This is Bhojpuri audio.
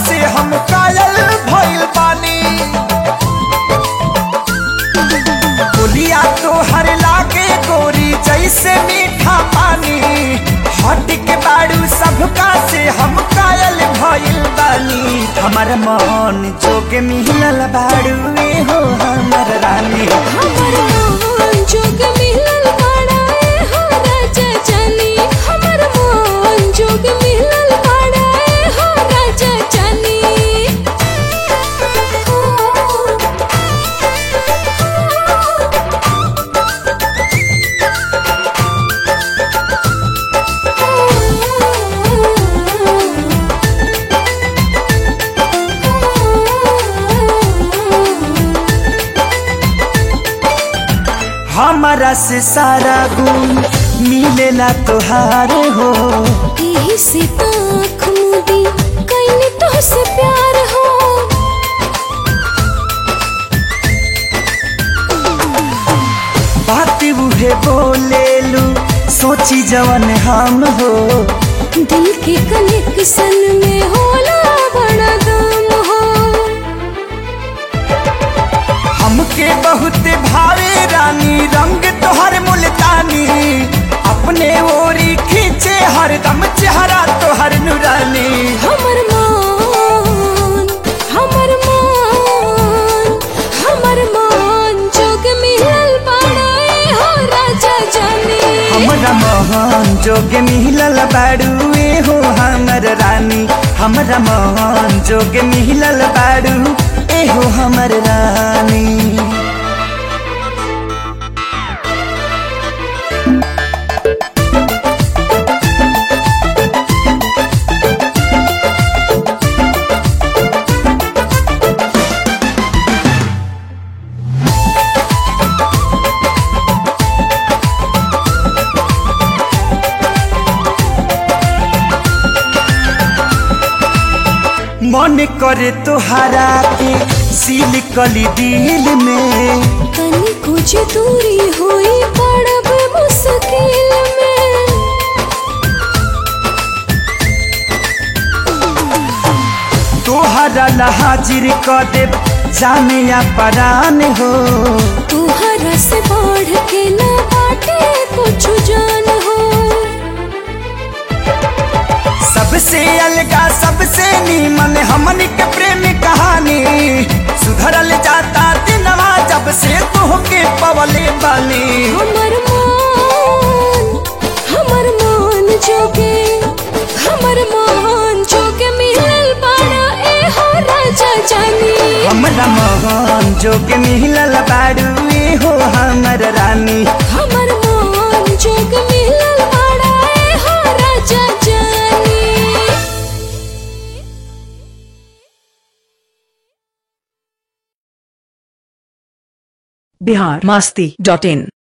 से हम कायल भइल बानी बोलिया तो हर लागे गोरी जैसे मीठा पानी हट के बाड़ू सबका से हम कायल भइल बानी हमर मन जोग मिलल बाड़ू ए हो हमर रानी हमर मन जोग मिलल बाड़ा ए हो राजा जानी हमर मन जोग मिलल बाड़ा ए हो राजा जानी हमारा से सारा गुण मिलेला तोहार हो यही से ताख मुदी कैले तो से प्यार हो बात उहे बोलेलू सोची जवन हम हो दिल के कनेक्शन में होला बड़ा दम हो हमके बहुत भावे रानी रंग तोहर मुल्तानी अपने ओरी खींचे हरदम चेहरा तोहर नुरानी हमर मान हमर मान हमर मान जोग मिलल बाड़ा ए हो राजा जानी हमरा मोहन जोग मिलल बाड़ू ए हो हमर रानी हमरा मोहन जोग मिलल बाड़ू ए हो हमर रानी मन करे तोहरा के सील कली दिल में तनी कुछ दूरी होई पड़ब मुश्किल में तोहरा ला हाजिर क देब जाने या परान हो तुहरा से बढ़ के ना बाटे कुछ जान हो सबसे अलगा सबसे नीमन हमन के प्रेम कहानी सुधरल जाता दिनवा जब से तोहके पवले बानी हमर मान हमर मान जोगे हमर मान जोगे मिलल बाड़ा ए हो राजा जानी हमरा मोहन जोग मिलल बाड़ू ए हो हमर रानी हमर मान जोग मिलल बाड़ा ए हो राजा जानी बिहार मस्ती डॉट इन